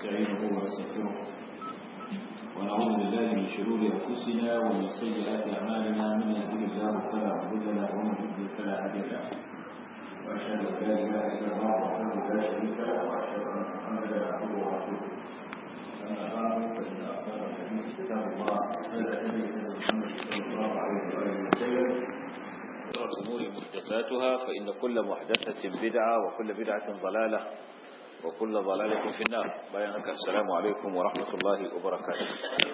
ونستعينه ونستغفره ونعوذ بالله من شرور أنفسنا ومن سيئات أعمالنا من يهده الله فلا مضل له ومن يضلل فلا هادي له وأشهد أن لا إله إلا الله وحده لا شريك له وأشهد أن محمدا عبده ورسوله أما بعد فإن أصدق الحديث كتاب الله خير الهدي محمد صلى الله عليه وآله وسلم شر الأمور محدثاتها فإن كل محدثة بدعة وكل بدعة ضلالة وكل ضلالة في النار بيانك السلام عليكم ورحمة الله وبركاته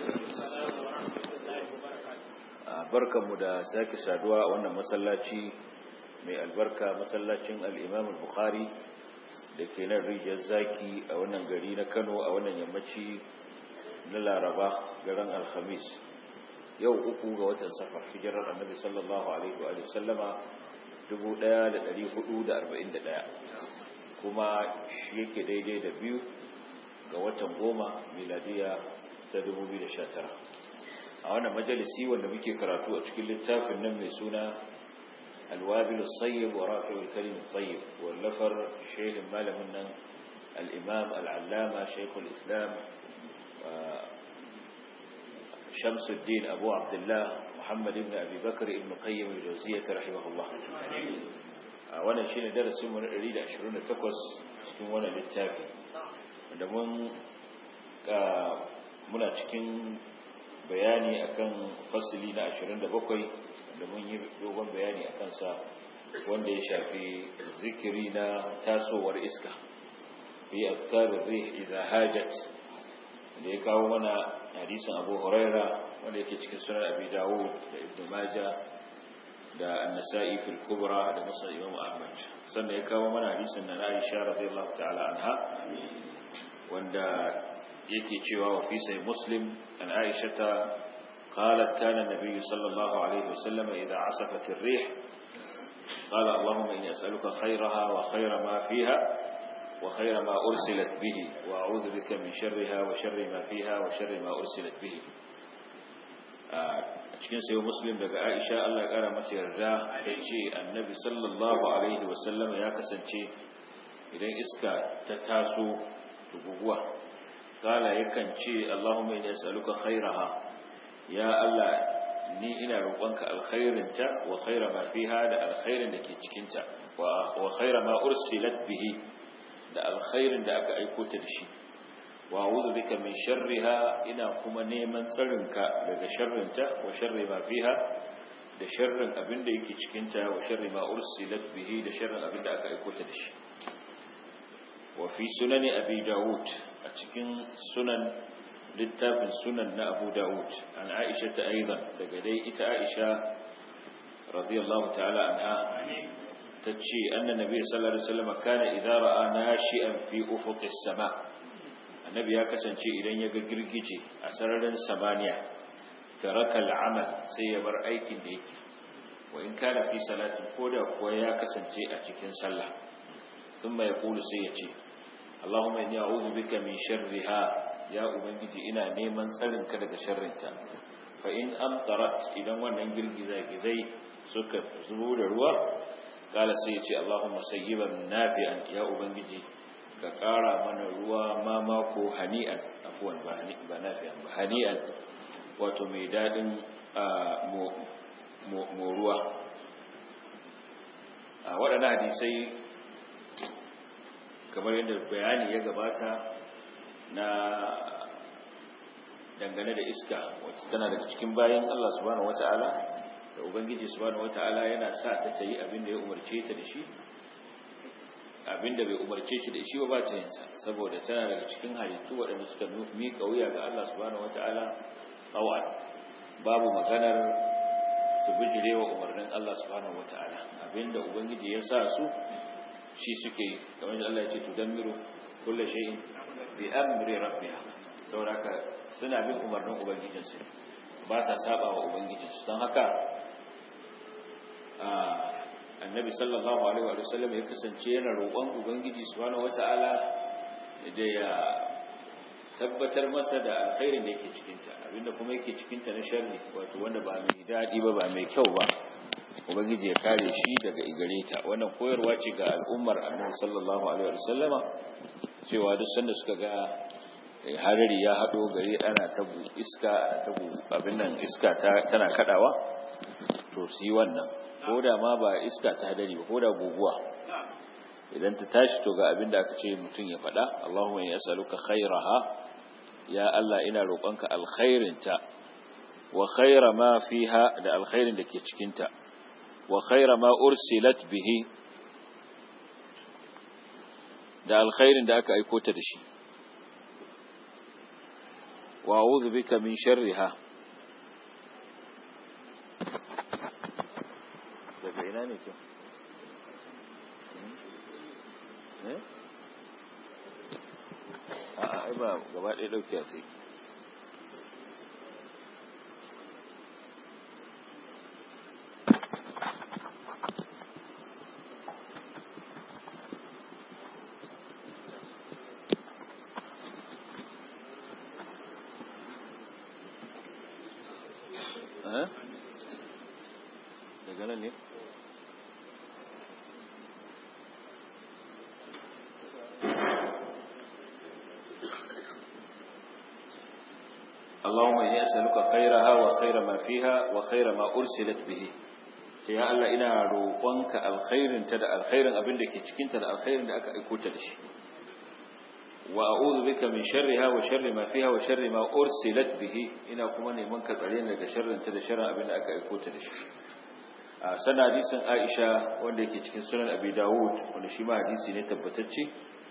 barkanmu da sake saduwa a wannan masallaci mai albarka masallacin al'imam al-bukhari da ke nan rijiyar zaki a wannan gari na kano a wannan yammaci na laraba garin alhamis yau uku ga watan safar hijirar annabi sallallahu alaihi wa sallama 1441 kuma shi yake daidai da biyu ga watan goma miladiya ta 2019 a wannan majalisi wanda muke karatu a cikin littafin nan mai suna alwabilu sayyib wa rafi'ul kalim tayyib wallafar shehin malamin nan al-imam al-allama shaykhul islam شمس الدين أبو عبد الله محمد بن أبي بكر ابن قيم الجوزية رحمه الله وانا شين درس من أريد أشرون تقوس cikin wannan littafi da mun muna cikin bayani akan fasili na 27 da mun yi dogon bayani akan sa wanda ya shafi zikiri na tasowar iska fi afkar rih idha hajat da ya kawo mana hadisin abu huraira wanda yake cikin sunan abi dawud da ibn majah da an-nasa'i fil kubra da musnad imam ahmad sannan ya kawo mana hadisin na aisha radiyallahu ta'ala anha wanda yake cewa wa fi sai muslim an aisha ta قالت كان النبي صلى الله عليه وسلم إذا عصفت الريح قال اللهم إني أسألك خيرها وخير ما فيها وخير ما أرسلت به وأعوذ بك من شرها وشر ما فيها وشر ما أرسلت به cikin sayo muslim daga aisha Allah kara mata yarda ta ce annabi sallallahu alaihi wasallam ya kasance idan iska ta taso guguwa kala yakan ce Allahumma inni as'aluka khairaha ya Allah ni ina roƙonka alkhairinta wa khaira ma fiha da alkhairin da ke cikinta wa khaira ma ursilat bihi da alkhairin da aka aiko ta da shi wa a'udhu bika min sharriha ina kuma neman tsarinka daga sharrinta wa sharri ma fiha da sharrin abin da yake cikin ta wa sharri ma ursilat bihi da sharrin abin da aka aiko ta da shi wa fi sunani abi daud a cikin sunan littafin sunan na abu daud an aisha ta aidan daga dai ita aisha radiyallahu ta'ala anha tace annan nabi sallallahu alaihi wasallam kana idza ra'a nashi'an fi ufuqis sama annabi ya kasance idan ya ga girgije a sararin samaniya taraka al'amal sai ya bar aikin da yake wa in kana fi salatin koda kuwa ya kasance a cikin sallah thumma yaqulu sai ya ce Allahumma inni a'udhu bika min sharriha ya ubangiji ina neman tsarin ka daga sharrinta fa in amtarat idan wannan girgiza gizai suka zubo da ruwa kala sai ya ce Allahumma sayyiban nafi'an ya ubangiji ka kara mana ruwa ma mako hani'an afwan ba nafi'an ba hani'an wato mai dadin mo ruwa a waɗannan hadisai kamar yadda bayani ya gabata na dangane da iska wacce tana daga cikin bayan Allah subhanahu wata'ala da ubangiji subhanahu wata'ala yana sa ta ta yi abin da ya umarce ta da shi abin da bai umarce ta da shi ba ba ta yin sa saboda tana daga cikin halittu waɗanda suka miƙa wuya ga Allah subhanahu wata'ala tsawon babu maganar su bijire wa umarnin Allah subhanahu wata'ala abin da ubangiji ya sa su shi suke yi kamar da Allah ya ce tudammiru kullu shay'in bi amri rabbiha saboda suna bin umarnin ubangijinsu ba sa saba wa ubangijinsu don haka annabi sallallahu alaihi wa sallam ya kasance yana roƙon ubangiji subhanahu wata'ala da ya tabbatar masa da alkhairin da yake cikinta abinda kuma yake cikinta na sharri wato wanda ba mai daɗi ba ba mai kyau ba ubangiji ya kare shi daga igare ta wannan koyarwa ce ga al'ummar annabi sallallahu alaihi wa sallama cewa duk sanda suka ga harari ya haɗo gari ana tabu iska ana tabu abin nan iska tana kaɗawa to su yi wannan ko da ma ba iska ta hadari ba ko da guguwa idan ta tashi to ga abin da aka ce mutum ya faɗa Allahumma ya saluka khairaha ya Allah ina roƙonka alkhairinta wa khaira ma fiha da alkhairin da ke cikinta wa khaira ma ursilat bihi da alkhairin da aka aiko ta da shi wa a'udhu bika min sharriha daga ina ne kyau eh a ai ba gaba ɗaya ɗauki a tsaye daga nan ne اللهم إني أسألك خيرها وخير ما فيها وخير ما أرسلت به sai ya Allah ina roƙonka alkhairin ta da alkhairin abin da ke cikin ta da alkhairin da aka aiko ta da shi wa a'udhu bika min sharriha wa sharri ma fiha wa sharri ma ursilat bihi ina kuma neman ka tsare ni daga sharrin ta da sharrin abin da aka aiko ta da shi a sana hadisin Aisha wanda yake cikin sunan Abi Dawud wanda shi ma hadisi ne tabbatacce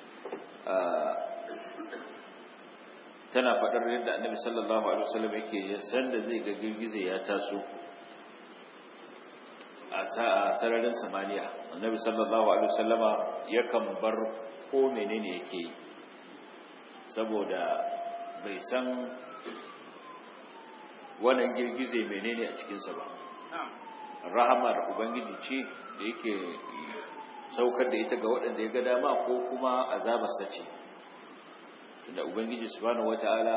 tana faɗar yadda annabi sallallahu alaihi wasallam yake san da zai ga girgize ya taso a sararin samaniya annabi sallallahu alaihi wasallama yakan bar ko menene yake yi saboda bai san wannan girgize menene a cikinsa ba rahamar ubangiji ce da yake saukar da ita ga waɗanda ya ga dama ko kuma azabarsa ce tunda ubangiji subhanahu wataala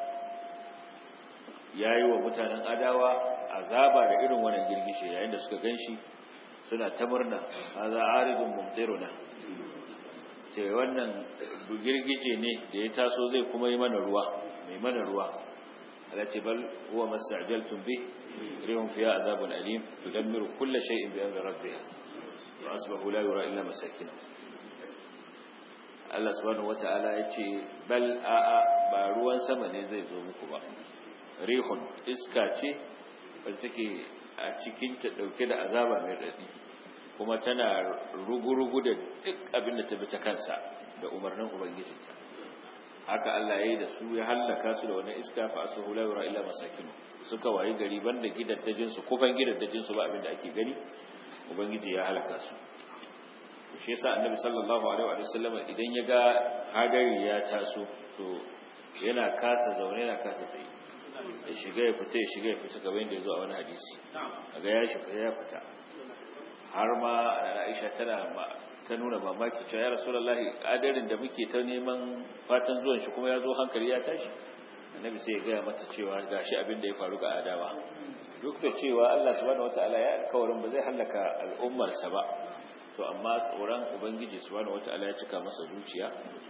yayi wa mutanen adawa azaba da irin wannan girgishe yayin da suka ganshi suna ta murna hadha aridun mumtiruna sai wannan girgije ne da ya taso zai kuma yi mana ruwa mai mana ruwa alati bal huwa mastajaltum bi rihum fiha azabun alim tudammiru kull shay'in bi amri rabbiha wa asbahu la yura illa masakin Allah subhanahu wata'ala ya ce bal a'a ba ruwan sama ne zai zo muku ba rihun iska ce wadda take a cikin ta dauke da azaba mai radi kuma tana rugurugu da duk abin da ta bi ta kansa da umarnin ubangijinta haka Allah ya yi da su ya hallaka su da wannan iska fa asahu la yura illa masakin suka wayi gari banda gidaddajin su kufan gidaddajin su ba abin da ake gani ubangiji ya halaka su shi yasa annabi sallallahu alaihi wa sallam idan ya ga hadari ya taso to yana kasa zaune yana kasa tsaye ya shiga ya fita ya shiga ya fita kamar yadda ya zo a wani hadisi kaga ya shiga ya fita har ma Aisha tana ta nuna mamaki cewa ya rasulullahi adarin da muke ta neman fatan zuwan shi kuma ya zo hankali ya tashi annabi sai ya gaya mata cewa gashi abin da ya faru ga adawa duk da cewa Allah subhanahu wataala ya alkawarin ba zai halaka al'ummarsa ba to amma tsoron ubangiji subhanahu wataala ya cika masa zuciya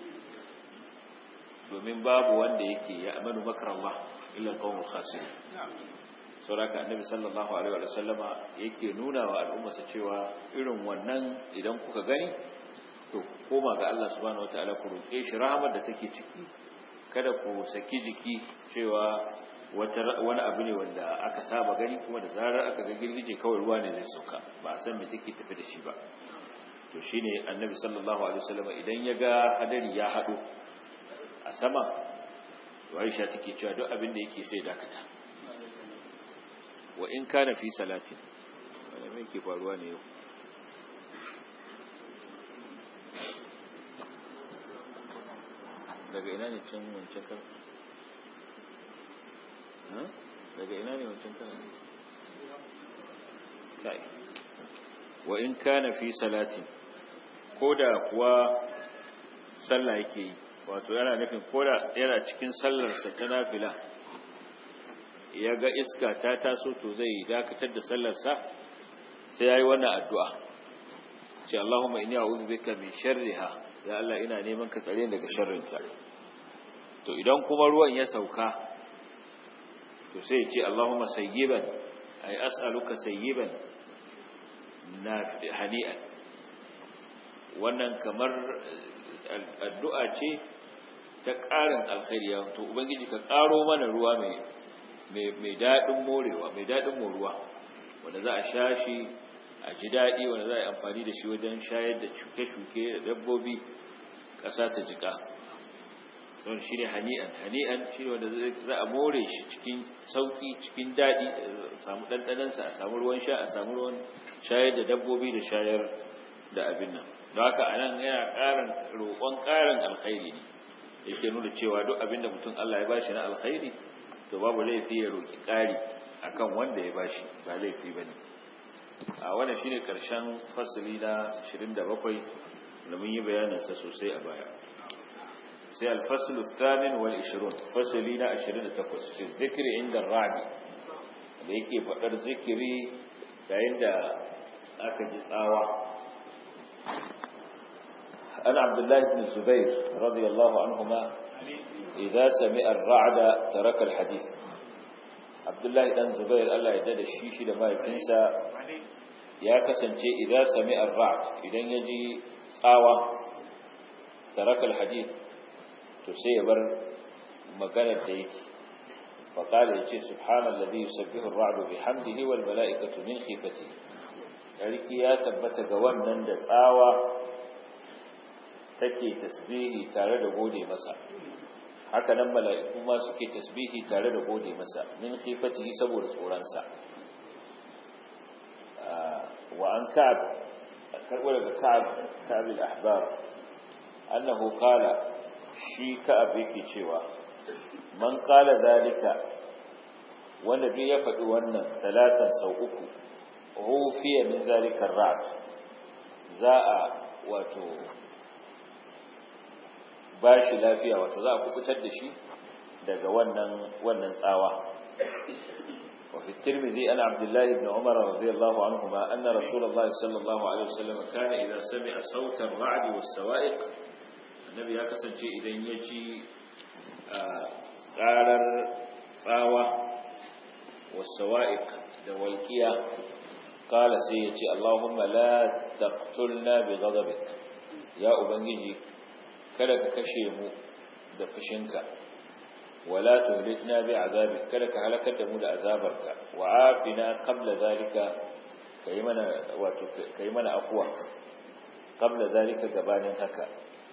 domin babu wanda yake ya amanu makarallah illa alqawmul khasirun sauraka annabi sallallahu alaihi wa sallama yake nuna wa al'ummarsa cewa irin wannan idan kuka gani to koma ga Allah subhanahu wataala ku roke shi rahmar da take ciki kada ku saki jiki cewa wani abu ne wanda aka saba gani kuma da zarar aka ga girgije kawai ruwa ne zai sauka ba a san me take tafi da shi ba to shine annabi sallallahu alaihi wasallam idan ya ga hadari ya hado a sama to Aisha take cewa duk abin da yake sai dakata wa in kana fi salatin wanda me yake faruwa ne yau daga ina ne can wancan kan daga ina ne wancan kan kai wa in kana fi salatin koda kuwa sallah yake yi wato yana nufin koda yana cikin sallarsa ta nafila ya ga iska ta taso to zai dakatar da sallarsa sai ya yi wannan addu'a ce Allahumma inni a'udhu bika min sharriha ya Allah ina neman ka tsare daga sharrinta to idan kuma ruwan ya sauka to sai ya ce Allahumma sayyiban ay as'aluka sayyiban na hani'an wannan kamar addu'a ce ta ƙarin alkhairi to ubangiji ka ƙaro mana ruwa mai mai daɗin morewa mai daɗin moruwa wanda za a sha shi a ji daɗi wanda za a yi amfani da shi wajen shayar da shuke-shuke da dabbobi ƙasa ta jiƙa don shi ne hani'an hani'an shi ne wanda za a more shi cikin sauƙi cikin daɗi a samu ɗanɗanansa a samu ruwan sha a samu ruwan shayar da dabbobi da shayar da abin nan don haka a nan yana ƙarin roƙon ƙarin alkhairi ne yake nuna cewa duk abin da mutum Allah ya bashi na alkhairi to babu laifi ya roƙi ƙari akan wanda ya bashi ba laifi ba ne a wannan shine ƙarshen fasali na 27 da mun yi bayaninsa sosai a baya sai alfaslu thamin wal 20 fasali na 28 fi zikri inda radi da yake faɗar zikiri yayin da aka ji tsawa أنا عبد الله بن الزبير رضي الله عنهما إذا سمع الرعد ترك الحديث عبد الله بن زبير الله يدد الشيش لما يفنسى يا كسنتي إذا سمع الرعد إذا يجي صاوة ترك الحديث تسيبر مكان الديك فقال يجي سبحان الذي يسبح الرعد بحمده والملائكة من خيفته ذلك يا تبت قوانا تساوى take tasbihi tare da gode masa haka nan mala'iku ma suke tasbihi tare da gode masa min khifatihi saboda tsoronsa wa an ka'ab karbo daga ka'ab ka'ab al-ahbar annahu qala shi ka'ab yake cewa man qala zalika wanda duk ya faɗi wannan talatan sau uku hufiya min zalika ra'd za a wato ba shi lafiya wato za a kubutar da shi daga wannan wannan tsawa wa fi tirmidhi ana abdullah ibn umar radiyallahu anhuma anna rasulullah sallallahu alaihi wasallam kana idza sami'a sautan ra'd was sawa'iq annabi ya kasance idan ya ji qarar tsawa was sawa'iq da walqiya qala sai ya ce allahumma la taqtulna bi ghadabik ya ubangiji kada ka kashe mu da fushinka wala tuhlikna bi azabik kada ka halakar da mu da azabarka wa afina qabla zalika kai mana wato kai mana afwa qabla zalika gabanin haka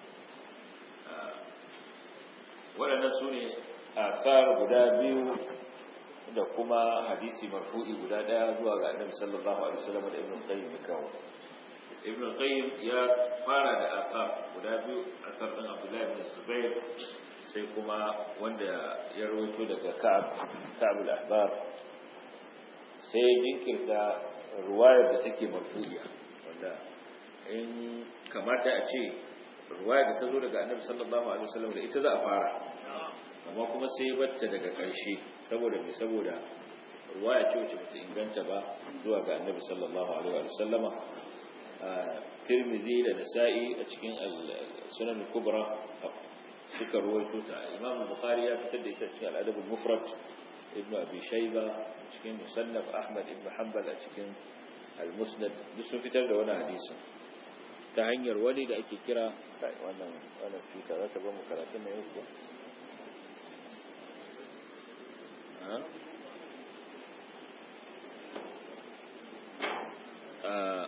waɗannan su ne akar guda biyu da kuma hadisi marfu'i guda ɗaya zuwa ga annabi sallallahu alaihi wasallam da ibn qayyim ya kawo ibn qayyim ya fara da asar guda biyu asar din abdullahi ibn zubair sai kuma wanda ya rawaito daga ka'ab ka'ab al-ahbar sai jinkirta ruwayar da take marfu'iya wanda in kamata a ce ruwayar da ta zo daga annabi sallallahu alaihi wasallam da ita za a fara amma kuma sai batta daga ƙarshe saboda me saboda ruwaya ce wacce bata inganta ba zuwa ga annabi sallallahu alaihi wasallama tirmidhi da nasa'i a cikin sunan kubra suka ruwaito ta imam bukhari ya fitar da ita cikin al-adab al-mufrad ibnu abi shayba cikin musannaf ahmad ibn hanbal a cikin al-musnad duk sun fitar da wani hadisi ta hanyar wani da ake kira wannan wannan speaker za ta ba mu karatun na yau ko Uh,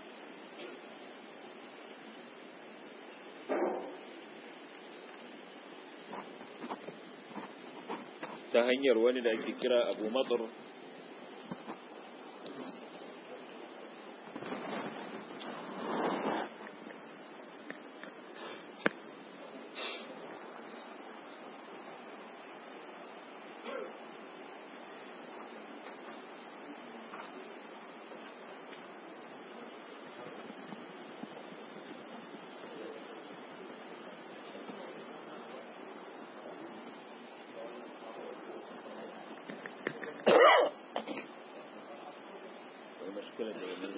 ta hanyar wani da ake kira abu matsar مشكلة جميلة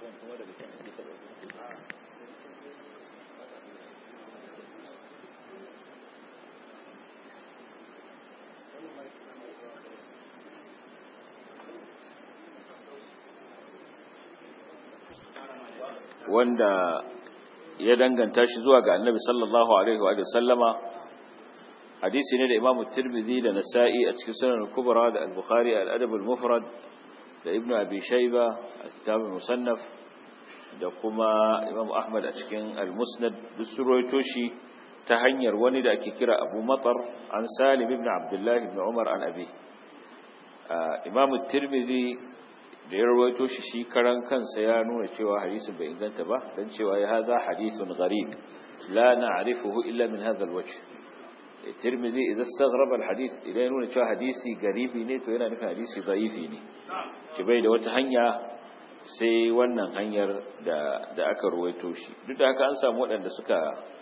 wanda ya danganta shi zuwa ga annabi sallallahu alaihi wa sallama hadisi ne da imam tirmidhi da nasa'i a cikin sunan kubra da al-bukhari al-adab al-mufrad da ibnu abi shayba a kitab musannaf da kuma imam ahmad a cikin al-musnad duk surwaito shi ta hanyar wani da ake kira abu matar an salim ibn abdullah ibn umar an abi imam tirmidhi da ya rawaito shi shi karan kansa ya nuna cewa hadisin bai inganta ba dan cewa ya haza hadithun gharib la na'rifuhu illa min hadha alwajh tirmidhi idza istaghraba alhadith idan ya nuna cewa hadisi garibi ne to yana nufin hadisi dhaifi ne ki bai da wata hanya sai wannan hanyar da da aka rawaito shi duk da haka an samu waɗanda suka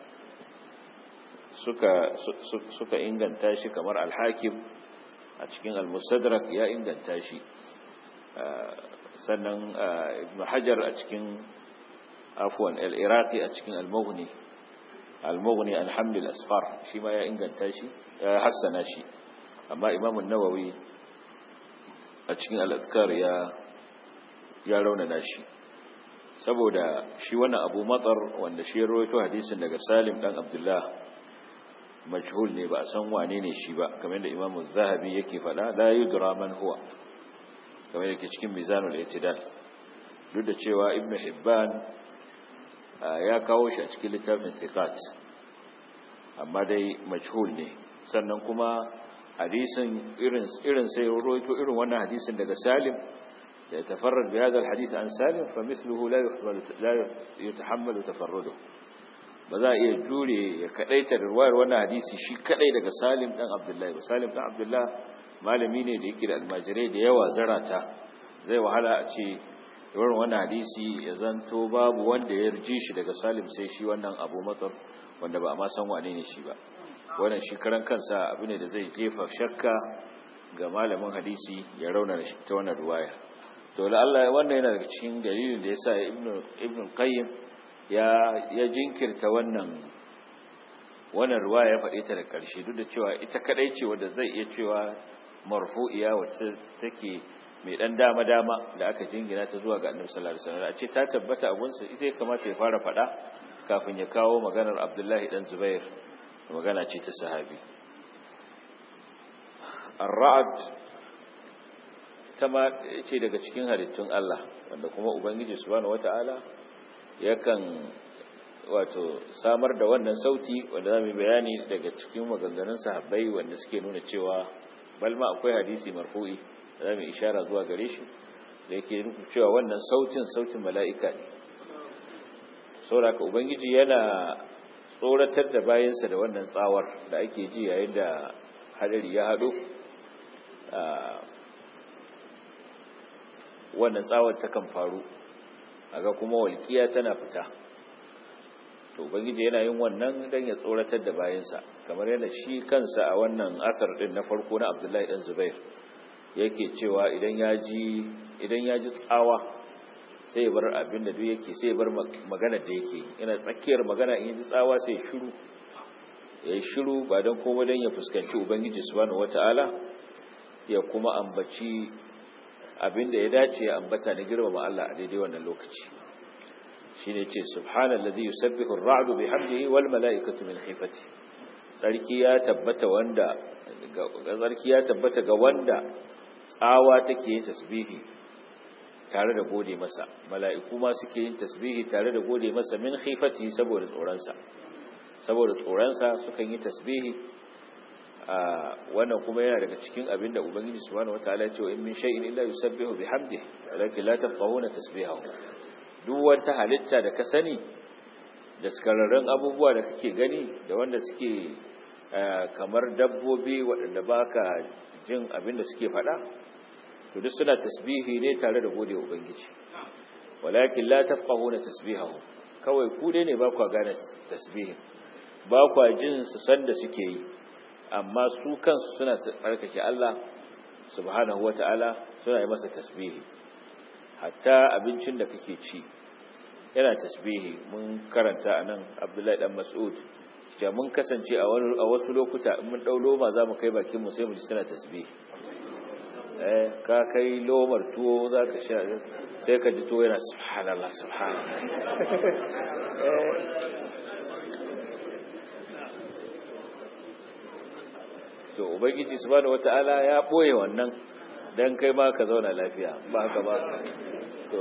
suka suka inganta shi kamar al-hakim a cikin al-mustadrak ya inganta shi sannan ibn hajar a cikin afwan al-iraqi a cikin al-mughni al-mughni an haml al-asfar shi ma ya inganta shi ya hassana shi amma imam an-nawawi a cikin al-azkar ya ya raunana shi saboda shi wannan abu matsar wanda shi rawaito hadisin daga salim dan abdullah majhul ne ba a san wane ne shi ba kamar da imam az-zahabi yake faɗa la yudra man huwa kamar yake cikin mizanul i'tidal duk da cewa ibnu hibban ya kawo shi a cikin littafin thiqat amma dai majhul ne sannan kuma hadisin irin irin sai roito irin wannan hadisin daga salim da ya tafarrad bi hadha alhadith an salim fa mithluhu la yuhmalu la yutahammalu tafarrudu ba za a iya jure ya kadaita da ruwayar wannan hadisi shi kadai daga salim dan abdullahi ba salim dan abdullahi malami ne da yake da almajirai da yawa zarata zai wahala a ce yawan wannan hadisi ya zanto babu wanda ya rije shi daga salim sai shi wannan abu matsar wanda ba a ma san wane ne shi ba wannan shi karan kansa abu ne da zai jefa shakka ga malamin hadisi ya rauna ta wannan ruwaya to la Allah wannan yana daga cikin dalilin da yasa ibnu ibnu qayyim ya ya jinkirta wannan wannan ruwaya ya faɗe ta da ƙarshe duk da cewa ita kadai ce wanda zai iya cewa marfu'iya wacce take mai dan dama dama da aka jingina ta zuwa ga Annabi sallallahu alaihi wasallam a ce ta tabbata abun sa ita ya kamata ya fara fada kafin ya kawo maganar Abdullahi dan Zubair magana ce ta sahabi Ar-Ra'd tama ce daga cikin halittun Allah wanda kuma Ubangiji subhanahu wata'ala yakan wato samar da wannan sauti wanda zamu bayani daga cikin maganganun sahabbai wanda suke nuna cewa balma akwai hadisi marfu'i da zamu ishara zuwa gare shi da yake nufin cewa wannan sautin sautin mala'ika ne saboda ubangiji yana tsoratar da bayansa da wannan tsawar da ake ji yayin da hadari ya hado wannan tsawar takan faru aga kuma walƙiya tana fita to ubangiji yana yin wannan dan ya tsoratar da bayansa kamar yadda shi kansa a wannan asar din na farko na Abdullahi dan Zubair yake cewa idan ya ji idan ya ji tsawa sai ya bar abin da duk yake sai ya bar magana da yake yana tsakiyar magana in ji tsawa sai ya shiru ya yi shiru ba don komai don ya fuskanci ubangiji subhanahu wataala ya kuma ambaci abin da ya dace ya ambata na girmama Allah a daidai wannan lokaci shine ce subhanallazi yusabbihu ar-ra'du bihamdihi wal mala'ikatu min khifati sarki ya tabbata wanda sarki ya tabbata ga wanda tsawa take yin tasbihi tare da gode masa mala'iku ma suke yin tasbihi tare da gode masa min khifati saboda tsoronsa saboda tsoronsa sukan yi tasbihi wannan kuma yana daga cikin abin da ubangiji subhanahu wataala ya ce wa in min shay'in illa yusabbihu bihamdihi walakin la tafqahuna tasbihahu duk wata halitta da ka sani da skararren abubuwa da kake gani da wanda suke kamar dabbobi waɗanda baka jin abin da suke faɗa to duk suna tasbihi ne tare da gode ubangiji walakin la tafqahuna tasbihahu kawai ku dai ne ba ku gane tasbihin ba ku jin su san da suke yi amma su kansu suna tsarkake Allah subhanahu wata'ala suna yi masa tasbihi hatta abincin da kake ci yana tasbihi mun karanta anan Abdullahi dan Mas'ud cewa mun kasance a wani a wasu lokuta in mun dau loma zamu kai bakin mu sai mu ji tana tasbihi eh ka kai lomar tuwo zaka sha sai ka ji tuwo yana subhanallah subhanallah to ubangiji subhanahu wataala ya boye wannan dan kai ma ka zauna lafiya ba haka ba to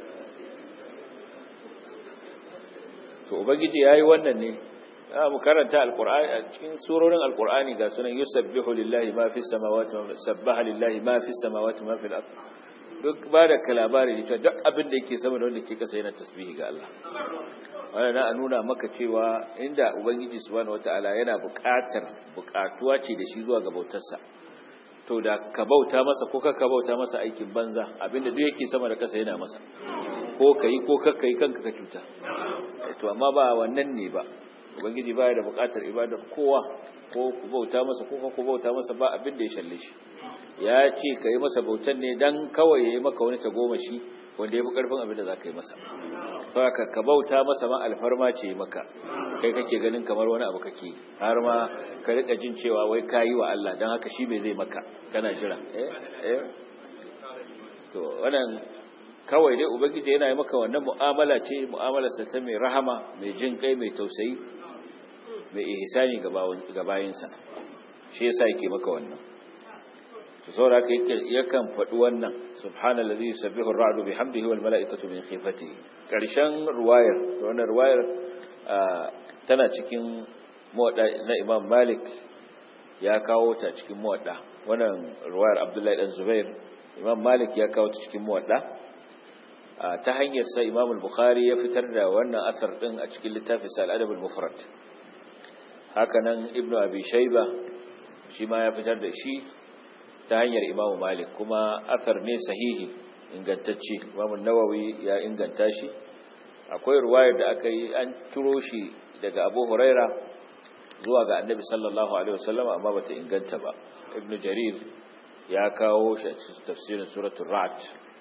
to ubangiji yayi wannan ne mu karanta alqur'ani a cikin surorin alqur'ani ga sunan yusabbihu lillahi ma fis samawati wa sabbaha lillahi ma fis samawati ma fil ard duk ba da kalabari ne duk abin da yake sama da wanda ke kasa yana tasbihi ga Allah wannan na nuna maka cewa inda ubangiji subhanahu wataala yana buƙatar buƙatuwa ce da shi zuwa ga bautarsa to da ka bauta masa ko ka bauta masa aikin banza abinda duk yake sama da kasa yana masa ko kai ko kakka yi kanka ka cuta to amma ba wannan ne ba ubangiji baya da buƙatar ibadar kowa ko ku bauta masa ko ku bauta masa ba abin da ya shalle shi ya ce ka yi masa bautan ne dan kawai ya yi maka wani tagomashi wanda ya fi ƙarfin abin da za ka yi masa saboda ka bauta masa ma alfarma ce maka kai kake ganin kamar wani abu kake har ma ka rika jin cewa wai ka yi wa Allah don haka shi bai zai maka kana jira eh eh to wannan kawai dai ubangiji yana yi maka wannan mu'amala ce mu'amalarsa ta mai rahama mai jin kai mai tausayi mai ihsani ga bayinsa shi yasa yake maka wannan to saboda haka yakan faɗi wannan subhanallazi yusabbihu ar-ra'du bihamdihi wal mala'ikatu min khifatihi karshen ruwayar wannan ruwayar tana cikin muwadda na Imam Malik ya kawo ta cikin muwadda wannan ruwayar Abdullahi dan Zubair Imam Malik ya kawo ta cikin muwadda ta hanyar sa Imam al-Bukhari ya fitar da wannan asar din a cikin littafin sa al-Adab al-Mufrad haka nan Ibn Abi Shayba shi ma ya fitar da shi ta hanyar imamu malik kuma asar ne sahihi ingantacce imamu nawawi ya inganta shi akwai ruwayar da aka yi an turo shi daga abu huraira zuwa ga annabi sallallahu alaihi wasallam amma bata inganta ba ibnu jarir ya kawo shi a cikin tafsirin suratul ra'd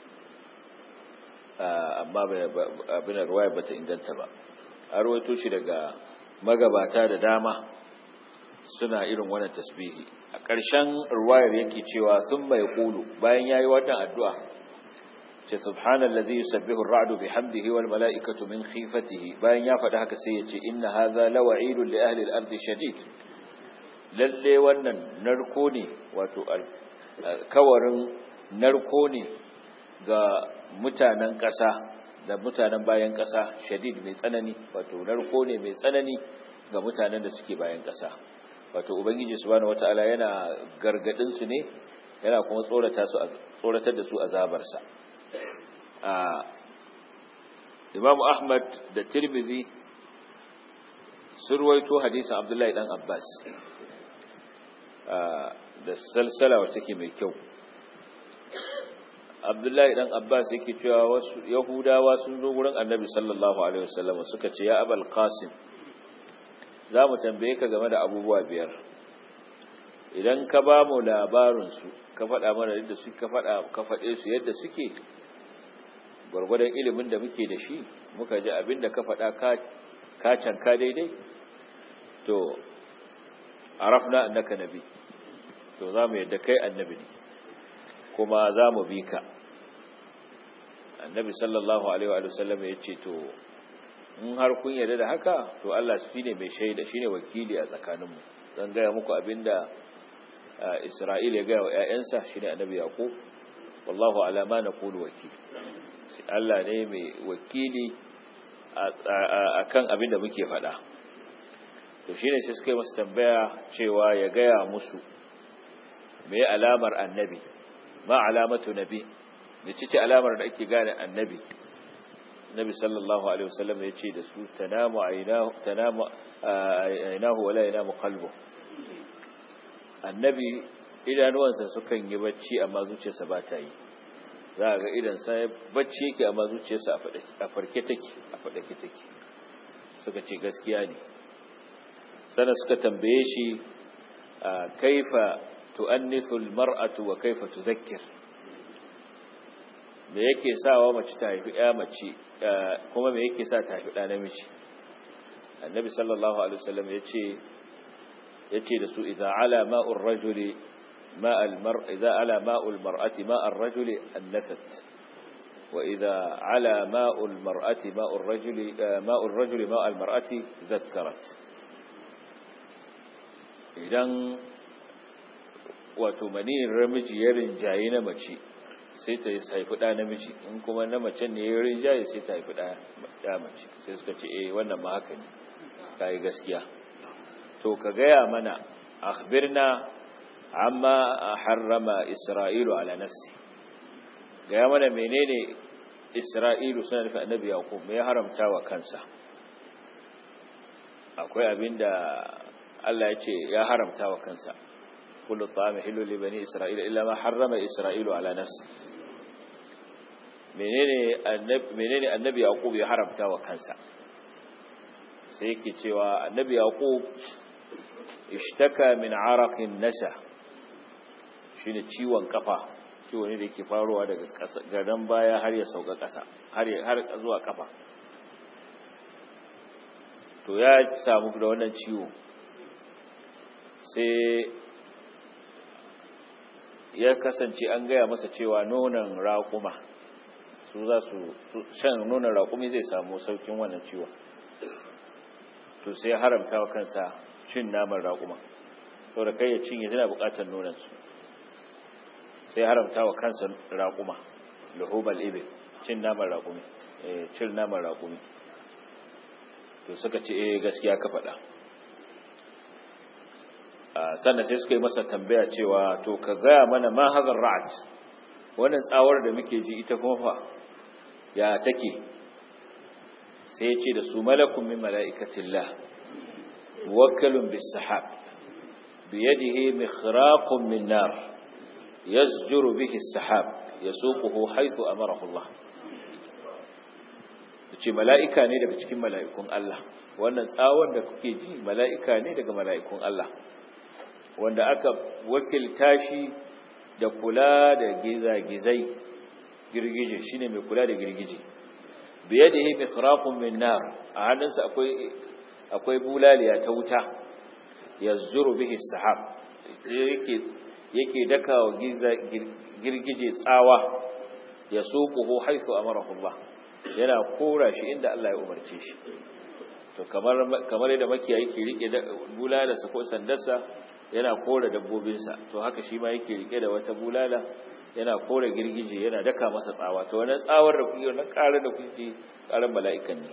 amma abin ruwayar bata inganta ba an rawaito shi daga magabata da dama suna irin wannan tasbihi a ƙarshen ruwayar yake cewa sun mai ƙulu bayan ya yi wannan addu'a ce subhanallazi yusabbihu ar-ra'du bihamdihi wal mala'ikatu min khifatihi bayan ya faɗi haka sai ya ce inna hadha lawa'idun li ahli al-ardi shadid lalle wannan narko ne wato kawarin narko ne ga mutanen ƙasa da mutanen bayan ƙasa shadid mai tsanani wato narko ne mai tsanani ga mutanen da suke bayan ƙasa wato ubangiji subhanahu wataala yana gargadin su ne yana kuma tsorata su tsoratar da su azabar sa a Imam Ahmad da Tirmidhi surwaito hadisin Abdullahi dan Abbas da salsala wacce take mai kyau Abdullahi dan Abbas yake cewa wasu Yahudawa sun zo gurin Annabi sallallahu alaihi wasallam suka ce ya Abul Qasim za mu tambaye ka game da abubuwa biyar idan ka ba mu labarinsu ka faɗa mana yadda su ka faɗa ka faɗe su yadda suke gwargwadon ilimin da muke da shi muka ji abin da ka faɗa ka canka daidai to arafna annaka nabi to za mu yadda kai annabi ne kuma za mu bi ka annabi sallallahu alaihi wa sallam ya ce to in har kun yarda da haka to Allah shi ne mai shaida shine wakili a tsakaninmu zan gaya muku abinda Isra'il ya gaya wa ƴaƴansa shine annabi Yaqub wallahu ala ma naqulu wakil Allah ne mai wakili akan abinda muke faɗa to shine sai suka yi masa tambaya cewa ya gaya musu me alamar annabi ma alamatu nabi ne ce alamar da ake gane annabi Nabi sallallahu alaihi wasallam ya ce da su tanamu aynahu tanamu aynahu wala yanamu qalbu annabi idanuwansa sukan yi bacci amma zuciyarsa ba ta yi za a ga idan sai bacci yake amma zuciyarsa a farke take a fadake take suka ce gaskiya ne sannan suka tambaye shi kaifa tu'annithu almar'atu wa kaifa tudhakkir me yake sawa mace ta haifi ya mace kuma me yake sa ta haifi ɗa namiji annabi sallallahu alaihi wasallam yace yace da su idza ala ma'ur rajuli ma'al mar idza ala ma'ul mar'ati ma'ar rajuli annafat wa idza ala ma'ul mar'ati ma'ur rajuli ma'ur rajuli ma'al mar'ati dhakkarat idan wato maniyin ramiji ya rinjaye na mace sai ta haifi ɗa namiji in kuma na mace ne ya rinjaye sai ta haifi ɗa mace sai suka ce eh wannan ma haka ne kai gaskiya to ka gaya mana akhbirna amma harrama isra'ilu ala nafsi gaya mana menene isra'ilu suna nufi annabi yaqub me ya haramta wa kansa akwai abinda Allah ya ce ya haramta wa kansa kullu ta'ami hillu li bani isra'ila illa ma harrama isra'ilu ala nafsi menene annabi menene annabi yaqub ya haramta wa kansa sai yake cewa annabi yaqub ishtaka min araqin nasa shine ciwon kafa ciwo ne da yake faruwa daga gadan baya har ya sauka kasa har har zuwa kafa to ya samu da wannan ciwo sai ya kasance an gaya masa cewa nonon raƙuma su za su shan nonon raƙumi zai samu saukin wannan ciwon to sai haramta wa kansa cin naman raƙuma sau da kai ya cinye tana buƙatar nonansu sai haramta wa kansa raƙuma lahubal ibe cin naman raƙumi cin naman raƙumi to suka ce eh gaskiya ka faɗa sannan sai suka yi masa tambaya cewa to ka gaya mana ma hazar ra'at wannan tsawar da muke ji ita kuma fa ya take sai ya ce da su malakun min mala'ikatillah wakilun bis sahab biyadihi mikhraqun min nar yazjuru bihi as-sahab yasuquhu haythu amarahu Allah ce mala'ika ne daga cikin mala'ikun Allah wannan tsawon da kuke ji mala'ika ne daga mala'ikun Allah wanda aka wakilta shi da kula da gizagizai girgije shine mai kula da girgije biyadihi mikhraqun min nar a hannunsa akwai akwai bulaliya ta wuta yazuru bihi sahab yake yake dakawa girgije tsawa yasuquhu haythu amarahu Allah yana kora shi inda Allah ya umarce shi to kamar kamar yadda makiyayi ke rike bulalarsa ko sandarsa yana kora dabbobinsa to haka shi ma yake rike da wata bulala yana kora girgije yana daka masa tsawa to wannan tsawar da kuke wannan ƙarar da kuke ƙarar mala'ikan ne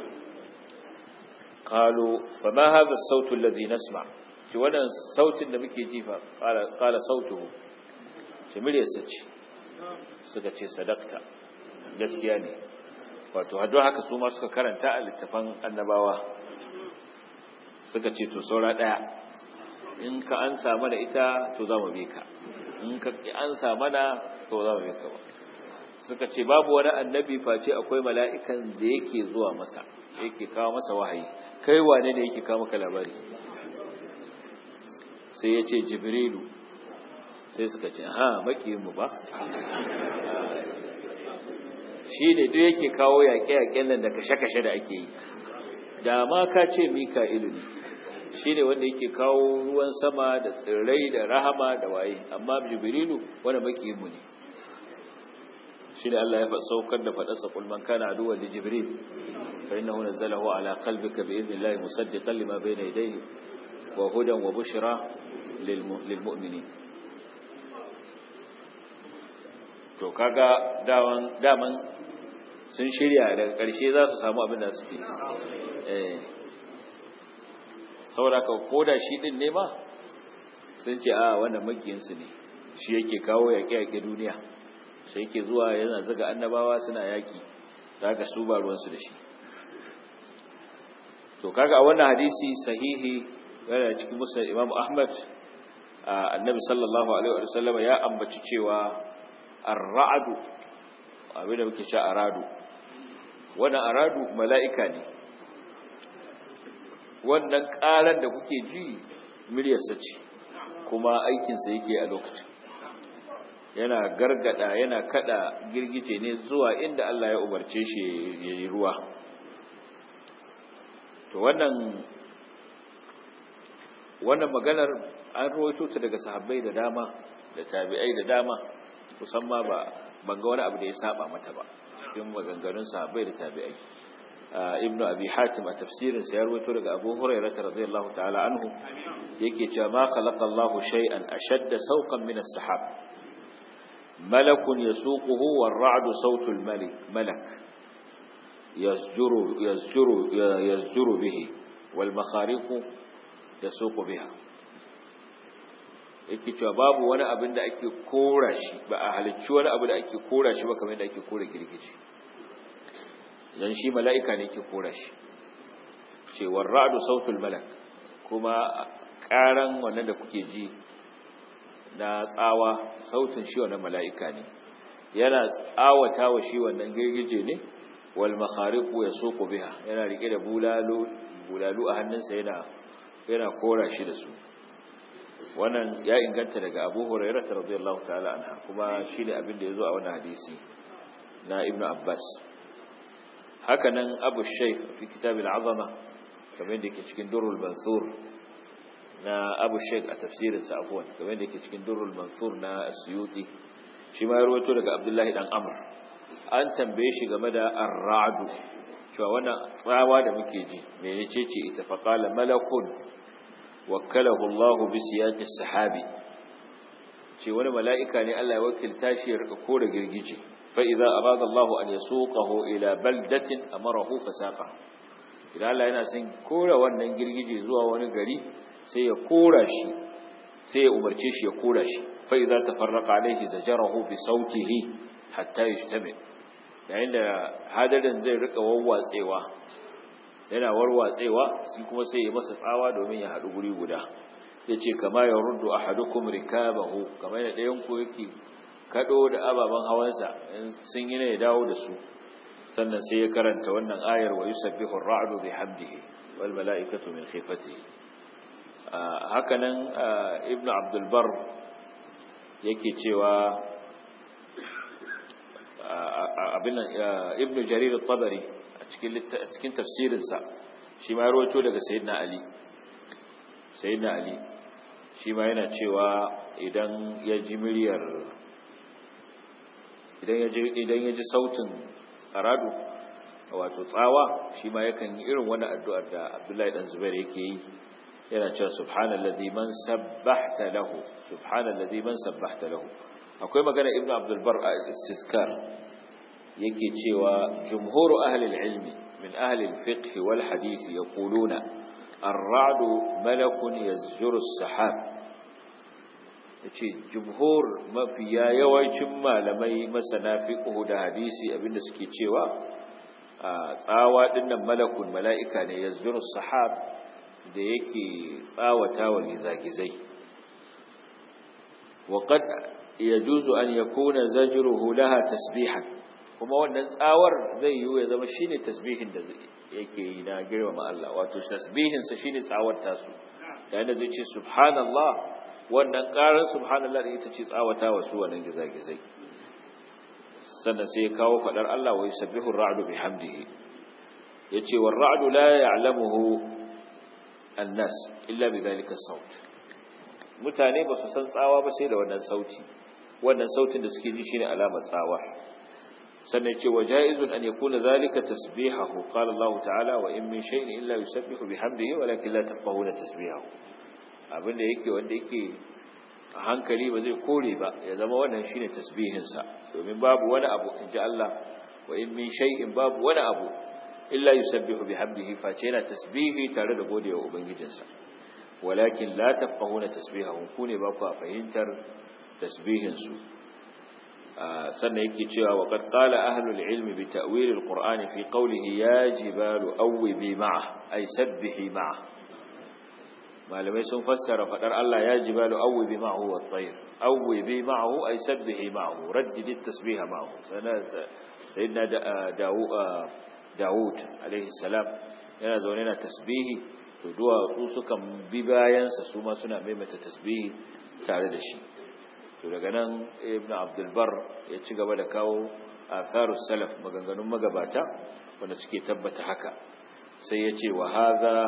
qalu fama hadha as-sautu alladhi nasma shi wannan sautin da muke ji fa qala qala sautuhu shi muryarsa ce suka ce sadakta gaskiya ne wato haddo haka su ma suka karanta a littafan annabawa suka ce to saura daya in ka ansa mana ita to za mu bi ka in ka ansa mana to za mu bi ka ba suka ce babu wani annabi face akwai mala'ikan da yake zuwa masa yake kawo masa wahayi kai wane ne yake kawo maka labari sai ya ce jibrilu sai suka ce ha mu ba shi ne duk yake kawo yaƙe-yaƙen nan da kashe-kashe da ake yi da ma ka ce mika'ilu ne shi ne wanda yake kawo ruwan sama da tsirrai da rahama da waye amma jibrilu wanda makiyinmu ne shi ne Allah ya saukar da faɗarsa kulman kana aduwa da jibril fa innahu nazzalahu ala qalbika bi idnillahi musaddiqan lima bayna yadayhi wa hudan wa bushra lil mu'minin to kaga daman daman sun shirya daga ƙarshe za su samu abin da suke eh saboda ka koda shi din ne ma sun ce a wannan makiyinsu ne shi yake kawo yaƙe-yaƙe duniya shi yake zuwa yana zaga annabawa suna yaƙi da haka su ba ruwansu da shi to kaga a wannan hadisi sahihi yana cikin musa imam ahmad annabi sallallahu alaihi wa sallam ya ambaci cewa ar-ra'du abin da muke sha aradu wannan aradu mala'ika ne wannan ƙarar da kuke ji miryarsa ce kuma aikinsa yake a lokacin yana gargada yana kada girgije ne zuwa inda Allah ya umarce shi yayi ruwa to wannan wannan maganar an rawaito ta daga sahabbai da dama da tabi'ai da dama kusan ma ba ban ga wani abu da ya saba mata ba cikin maganganun sahabbai da tabi'ai ibnu abi hatim a tafsirin sa ya rawaito daga abu hurairah radiyallahu ta'ala anhu yake cewa ma khalaqa Allahu shay'an ashadda sawqan min as-sahab malakun yasuquhu war-ra'du sawtul malik malak yasjuru yasjuru yasjuru bihi wal makhariqu yasuqu biha yake cewa babu wani abin da ake kora shi ba a halicci wani abu da ake kora shi ba kamar yadda ake kora girgiji dan shi mala'ika ne ke kora shi cewar ra'adu sautul malak kuma karan wannan da kuke ji na tsawa sautin shi wannan mala'ika ne yana tsawata wa shi wannan girgije ne wal makhariqu yasuqu biha yana rike da bulalu bulalu a hannunsa yana yana kora shi da su wannan ya inganta daga Abu Hurairah radiyallahu ta'ala anha kuma shine abin da yazo a wannan hadisi na Ibn Abbas hakanan abu shaykh fi kitab al-azama kamar da yake cikin durrul mansur na abu shaykh a tafsirin sa afwan kamar da yake cikin durrul mansur na asyuti shi ma ya rawaito daga abdullahi dan amr an tambaye shi game da ar-ra'd cewa wannan tsawa da muke ji menece ce ita fa qala malakun wakkalahu Allah bi siyaqi sahabi ce wani mala'ika ne Allah ya wakilta shi ya rika kore girgije فإذا أراد الله أن يسوقه إلى بلدة أمره فساقه idan Allah yana son kora wannan girgije zuwa wani gari sai ya kora shi sai ya umarce shi ya kora shi fa idza tafarraqa alayhi zajarahu bi sautihi hatta yajtami yayin da hadarin zai rika wawwatsewa yana warwatsewa shi kuma sai ya masa tsawa domin ya hadu guri guda yace kama ya ruddu ahadukum rikabahu kamar da ɗayan ku yake kado da ababen hawansa sun yi ne ya dawo da su sannan sai ya karanta wannan ayar wa yusabbihu ar-ra'du bihamdihi wal mala'ikatu min khifatihi hakanan ibnu abdul bar yake cewa abin ibnu jarir at-tabari a cikin cikin tafsirin sa shi ma rawaito daga sayyidina ali sayyidina ali shi ma yana cewa idan ya ji miryar idan ya ji sautin aradu wato tsawa shi ma yakan yi irin wani addu'ar da abdullahi dan zubair yake yi yana cewa subhanallazi man sabbahta lahu subhanallazi man sabbahta lahu akwai magana ibnu abdul bar a istizkar yake cewa jumhuru ahli ilmi min ahli al-fiqh wal hadith yaquluna ar-ra'du malakun yazjuru as-sahab yace jumhur mafiya yawancin malamai masana fiqh da hadisi abinda suke cewa tsawa dinnan malakun mala'ika ne yazjuru as-sahab da yake tsawata wa gizagizai وقد يجوز أن يكون زجره لها تسبيحا kuma wannan tsawar zai yi ya zama shine tasbihin da yake yi na girmama Allah wato tasbihin sa shine tsawar tasu yayin da zai ce subhanallah wannan karar subhanallah da ita ce tsawata wa su wannan gizagizai sannan sai ya kawo fadar Allah wa yusabbihu ar-ra'du bihamdihi yace war ra'du la ya'lamuhu an-nas illa bidhalika as-saut mutane ba su san tsawa ba sai da wannan sauti wannan sautin da suke ji shine alamar tsawa sannan ce wa jaizun an yakuna zalika tasbihahu qala Allah ta'ala wa in min shay'in illa yusabbihu bihamdihi walakin la tafqahuna tasbihahu abinda yake wanda yake a hankali ba zai kore ba ya zama wannan shine tasbihin sa domin babu wani abu inji Allah wa in min shay'in babu wani abu illa yusabbihu bihamdihi face yana tasbihi tare da godewa ubangijinsa walakin la tafqahuna tasbihahu ku ne ba ku fahimtar tasbihin su sannan yake cewa wa qad qala ahlul ilmi bi ta'wil alqur'ani fi qawlihi ya jibalu awwibi ma'a ay sabbihi ma'a malamai sun fassara fadar Allah ya jibalu awwibi ma'ahu wat tayr awwibi ma'ahu ay sabbihi ma'ahu raddid at-tasbiha ma'ahu sayyidina Dawud alaihi salam yana zaune na tasbihi to duwatsu sukan bi bayansa su ma suna maimaita tasbihi tare da shi to to daga nan ibn abdulbar ya ci gaba da kawo atharus salaf maganganun magabata wanda suke tabbata haka sai ya ce wa hadha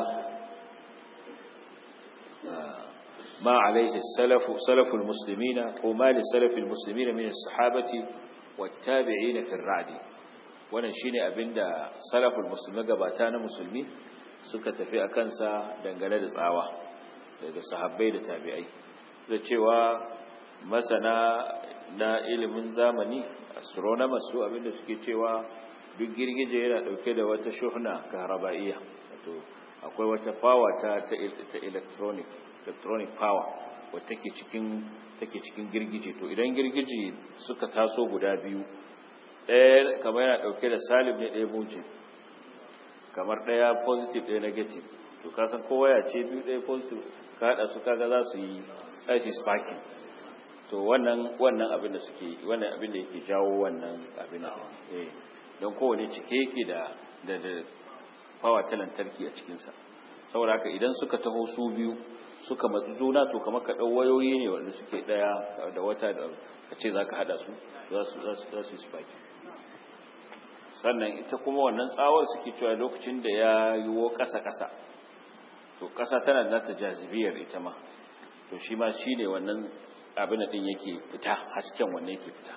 ما عليه السلف سلف المسلمين وما لسلف المسلمين من الصحابة والتابعين في الرعد wannan shine abinda salaful musulmi gabata na musulmi suka tafi a kansa dangane da tsawa daga sahabbai da tabi'ai da cewa masana na ilimin zamani astronomers su abinda suke cewa duk girgije yana dauke da wata shuhna kahrabaiya wato akwai wata power ta ta electronic electronic power wadda take cikin take cikin girgije to idan girgije suka taso guda biyu ɗaya kamar yana ɗauke da salib ne ɗaya mujib kamar ɗaya positive ɗaya negative to kasan kowa ya ce biyu ɗaya positive ka haɗa su kaga za su yi ice sparking to wannan wannan abin da suke wannan abin da yake jawo wannan abin da eh don kowane cike yake da da da power ta lantarki a cikinsa saboda haka idan suka taho su biyu suka matsu juna to kamar ka ɗau wayoyi ne wanda suke ɗaya da wata da ka ce za ka haɗa su za su yi spaki sannan ita kuma wannan tsawar suke cewa lokacin da ya yiwo ƙasa-ƙasa to ƙasa tana da nata jazibiyar ita ma to shi ma shi ne wannan abin ɗin yake fita hasken wannan yake fita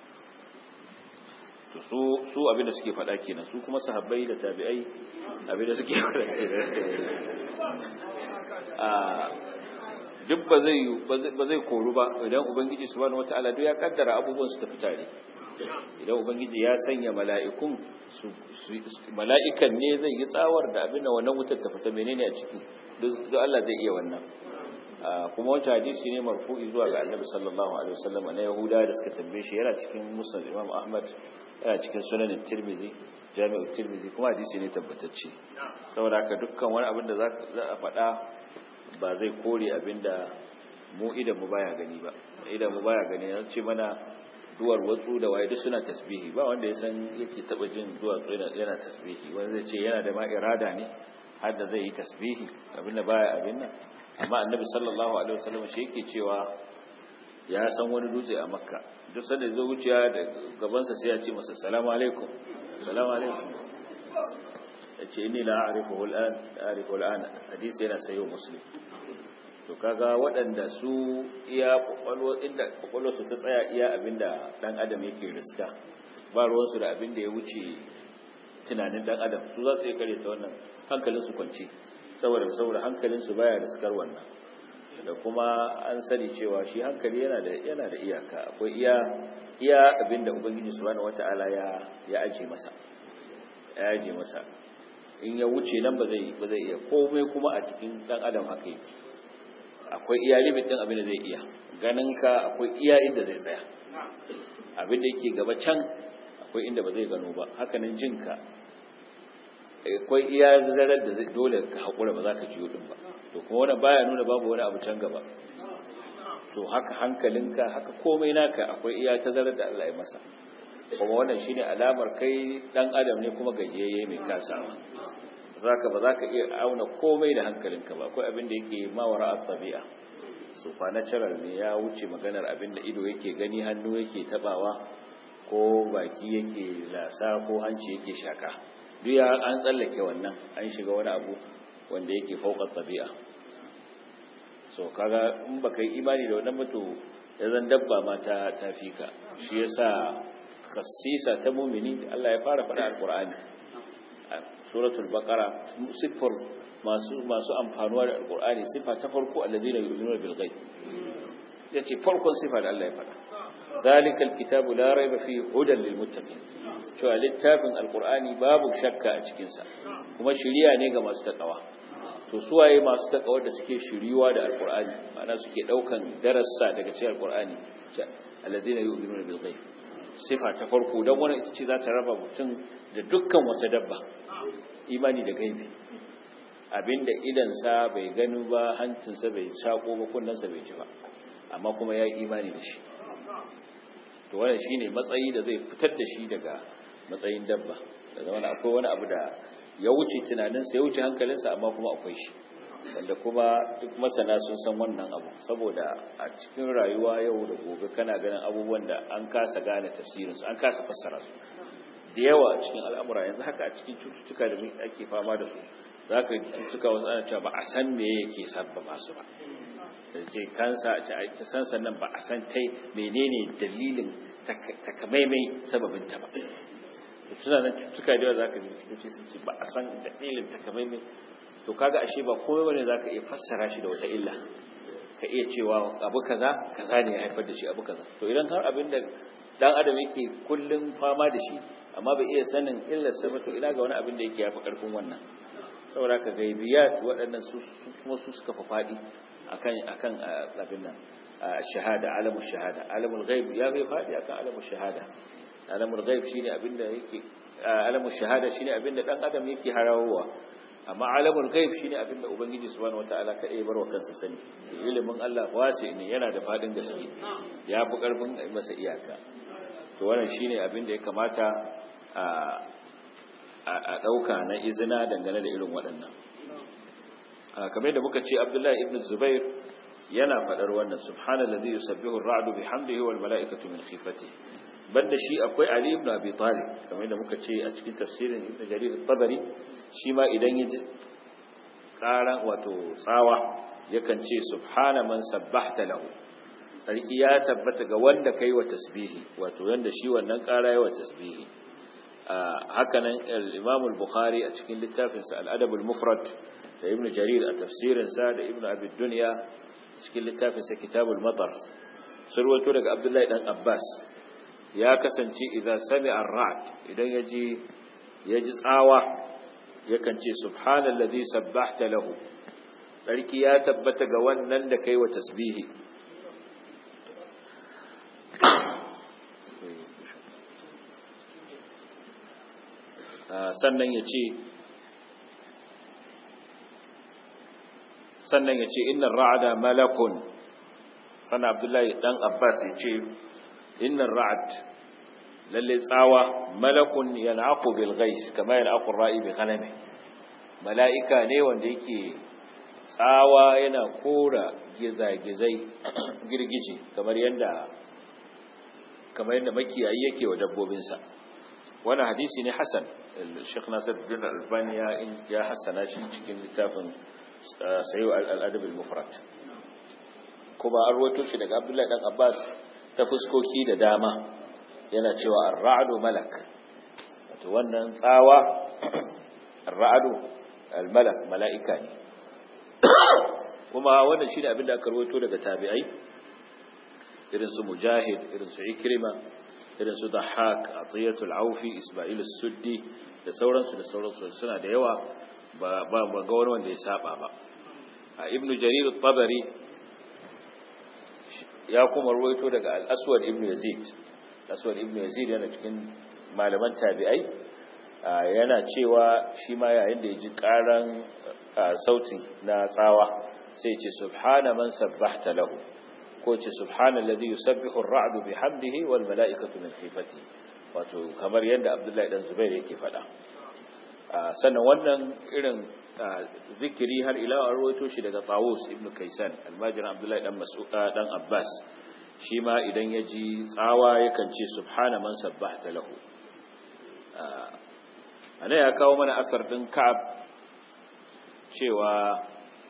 to su abin da suke faɗa kenan su kuma sahabbai da tabi'ai abin da suke faɗa duk ba zai ba zai koru ba idan ubangiji subhanahu wataala duk ya kaddara abubuwan su tafi tare idan ubangiji ya sanya mala'ikun su mala'ikan ne zai yi tsawar da abin da wannan wutar ta fita menene a ciki duk Allah zai iya wannan kuma wancan hadisi ne marfu'i zuwa ga annabi sallallahu alaihi wasallam na yahuda da suka tambaye shi yana cikin musnad imam ahmad yana cikin sunan tirmidhi jami'u tirmidhi kuma hadisi ne tabbatacce saboda haka dukkan wani abin da za a faɗa ba zai kore abin da mu idan mu baya gani ba idan mu baya gani an ce mana duwar watsu da waye duk suna tasbihi ba wanda ya san yake taba jin duwar yana tasbihi wanda zai ce yana da ma irada ne har da zai yi tasbihi abin da baya abin nan amma annabi sallallahu alaihi wasallam shi yake cewa ya san wani dutse a makka duk sanda zai wuciya da gabansa sai ya ce masa salamu alaikum salamu alaikum ya ce inni la a'rifuhu al'an a'rifu al'an hadisi yana sayo muslim to kaga waɗanda su iya kwakwalwa inda kwakwalwa su ta tsaya iya abinda dan adam yake riska ba ruwansu da abinda ya wuce tunanin dan adam su za su iya kare ta wannan hankalin su kwance saboda saboda hankalin su baya riskar wannan da kuma an sani cewa shi hankali yana da yana da iyaka akwai iya iya abinda ubangiji subhanahu wataala ya ya aje masa ya aje masa in ya wuce nan ba zai ba zai iya komai kuma a cikin dan adam haka yake akwai iya limit din abin da zai iya ganin ka akwai iya inda zai tsaya abin da yake gaba can akwai inda ba zai gano ba haka nan jin ka akwai iya zarar da dole ka hakura ba za ka jiyo din ba to kuma wannan baya nuna babu wani abu can gaba to haka hankalinka haka komai naka akwai iya tazarar da Allah ya masa kuma wannan shine alamar kai dan adam ne kuma gajiyayye mai kasawa zaka ba zaka iya auna komai da hankalinka ba akwai abin da yake mawara at-tabi'a supernatural ne ya wuce maganar abin da ido yake gani hannu yake tabawa ko baki yake lasa ko hanci yake shaka duk ya an tsallake wannan an shiga wani abu wanda yake fauka tabi'a so kaga in baka yi imani da wannan mutu ya zan dabba ma ta tafika shi yasa khassisa ta mumini Allah ya fara faɗa alqur'ani suratul baqara sifar masu masu amfanuwa da alqur'ani sifa ta farko alladhina yu'minuna bil ghaib yace farkon sifa da Allah ya faɗa ذلك الكتاب لا ريب فيه هدى للمتقين cewa littafin alqur'ani babu shakka a cikin sa kuma shiriya ne ga masu takawa to suwaye masu takawa da suke shiriwa da alqur'ani ma'ana suke daukan darasa daga cikin alqur'ani alladhina yu'minuna bil ghaib sifa ta farko dan wannan ita ce za ta raba mutum da dukkan wata dabba imani da gaibi abinda idan sa bai gani ba hancinsa bai sako ba kunnensa bai ji ba amma kuma ya yi imani da shi to wannan shine matsayi da zai fitar da shi daga matsayin dabba daga wani akwai wani abu da ya wuce tunaninsa ya wuce hankalinsa amma kuma akwai shi wanda kuma duk masana sun san wannan abu saboda a cikin rayuwa yau da gobe kana ganin abubuwan da an kasa gane tafsirinsu an kasa fassara su da yawa a cikin al'amura yanzu haka a cikin cututtuka da ake fama da su za ka yi cututtuka wasu ana cewa ba a san me yake sabbaba su ba da ce kansa a ce san sannan ba a san tai menene dalilin takamaimai sababinta ba suna nan cututtuka da yawa za ka ji cutuci sun ce ba a san dalilin takamaimai to kaga ashe ba komai bane za ka iya fassara shi da wata illa ka iya cewa abu kaza kaza ne ya haifar da shi abu kaza to idan har abin da dan adam yake kullum fama da shi amma bai iya sanin illar sa ba to ina ga wani abin da yake yafi karfin wannan saboda ka gaibiyat waɗannan su kuma su suka fa fadi akan akan abin nan shahada alamul shahada alamul ghaib ya bai fadi akan alamul shahada alamul ghaib shine abin da yake alamul shahada shine abin da dan adam yake harawowa amma alamul ghaib shine abin da ubangiji subhanahu wataala kadai barwa kansa sani ilimin Allah wasi ne yana da fadin gaske ya fi karfin masa iyaka to wannan shine abin da ya kamata a a dauka na izina dangane da irin waɗannan kamar da muka ce Abdullahi ibn Zubair yana fadar wannan subhanallazi yusabbihu ar-ra'du bihamdihi wal mala'ikatu min khifatihi banda shi akwai Ali ibn Abi Talib kamar da muka ce a cikin tafsirin Ibn Jarir al-Tabari shi ma idan ya ji ƙaran wato tsawa yakan ce subhana man sabbahta lahu sarki ya tabbata ga wanda kai wa tasbihi wato yanda shi wannan ƙara yawa tasbihi haka nan al-Imam al-Bukhari a cikin littafin sa al-Adab al-Mufrad da Ibn Jarir a tafsirin sa da Ibn Abi Dunya cikin littafin sa Kitabul Matar surwato daga Abdullahi dan Abbas ya kasance idan sami ar-ra'd idan yaji yaji tsawa yakan ce subhanallazi sabbahta lahu sarki ya tabbata ga wannan da kai wa tasbihi sannan ya ce sannan ya ce inna ra'ada malakun sannan abdullahi dan abbas ya ce inna ra'ad lalle tsawa malakun yanaqu bil ghais kama yanaqu ra'i bi ghanami mala'ika ne wanda yake tsawa yana kora gizagizai girgije kamar yanda kamar yanda makiyayi yake wa dabbobinsa wannan hadisi ne hasan Sheikh Nasiruddin Albani ya ya hasana shi cikin littafin Sayyid al-Adab al-Mufrad kuma an rawaito shi daga Abdullahi dan Abbas ta fuskoki da dama yana cewa ar-ra'du malak wato wannan tsawa ar-ra'du al-malak mala'ika ne kuma wannan shine abin da aka rawaito daga tabi'ai irin su mujahid irin su ikrima irin su dahak atiyatul aufi isma'il as-suddi da sauransu da sauransu suna da yawa ba ba ga wani wanda ya saba ba a ibnu jarir at-tabari ya kuma ruwaito daga al-aswad ibnu yazid aswad ibnu yazid yana cikin malaman tabi'ai yana cewa shi ma yayin da ya ji karan sauti na tsawa sai ce subhana man sabbahta lahu ko ce subhanallazi yusabbihu ar-ra'du bihamdihi wal mala'ikatu min khifati wato kamar yadda Abdullahi dan Zubair yake faɗa sannan wannan irin zikiri har ila an rawaito shi daga Tawus ibn Kaysan almajirin Abdullahi dan Mas'ud dan Abbas shi ma idan ya ji tsawa yakan ce subhana man sabbahta lahu ana ya kawo mana asar din Ka'ab cewa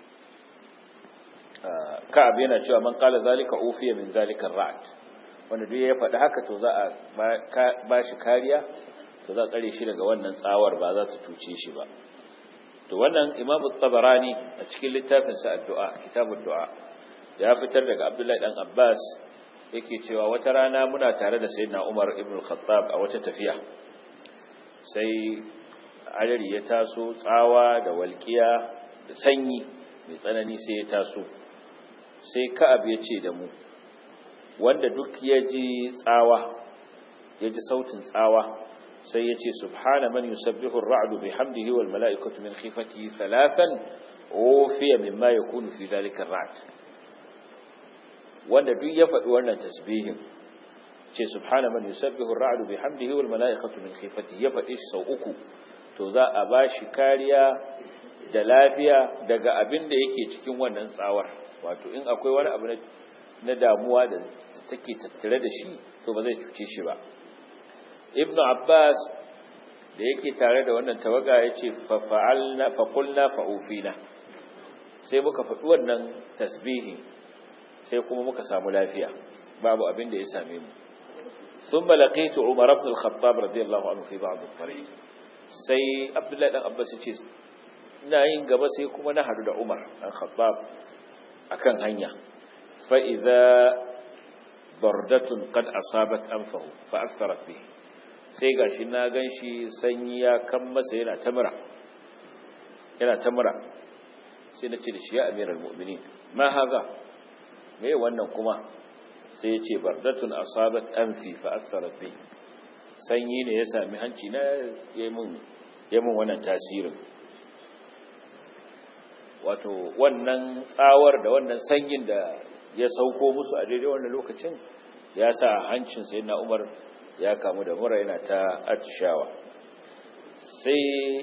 Ka'ab yana cewa man qala zalika ufiya min zalika ar-ra'd wanda duk ya faɗi haka to za a ba shi kariya to za a tsare shi daga wannan tsawar ba za ta cuce shi ba to wannan Imam tabarani a cikin littafin sa addu'a kitabud du'a ya fitar daga Abdullahi dan Abbas yake cewa wata rana muna tare da Sayyidina Umar ibn al-Khattab a wata tafiya sai adari ya taso tsawa da walƙiya da sanyi mai tsanani sai ya taso sai ka'ab ya ce da mu wanda duk ya ji tsawa ya ji sautin tsawa sai ya ce subhana man yusabbihu ar-ra'du bihamdihi wal mala'ikatu min khifatihi thalathan ufiya mimma yakunu fi dhalika ar-ra'd wanda duk ya faɗi wannan tasbihin ce subhana man yusabbihu ar-ra'du bihamdihi wal mala'ikatu min khifatihi ya faɗi sau uku to za a bashi kariya da lafiya daga abin da yake cikin wannan tsawar wato in akwai wani abu na damuwa da take tattare da shi to ba zai cuce shi ba ibnu abbas da yake tare da wannan tawaga ya ce fa'alna faƙulna fa'ufina sai muka faɗi wannan tasbihi sai kuma muka samu lafiya babu abin da ya same mu sun balaƙaitu umar abdul khattab radiyallahu anhu fi ba'd al-tariq sai abdullahi dan abbas ce ina yin gaba sai kuma na hadu da umar dan khattab akan hanya fa idza bardatun qad asabat anfahu fa asarat bihi sai gashi na ganshi sanyi ya kan masa yana tamura yana tamura sai na ce da shi ya amiral mu'minin ma haza me wannan kuma sai ya ce bardatun asabat anfi fa asarat bihi sanyi ne ya sami hanci na yayin yayin wannan tasirin wato wannan tsawar da wannan sanyin da ya sauko musu a daidai wannan lokacin ya sa hancin sai na umar ya kamu da mura yana ta atishawa sai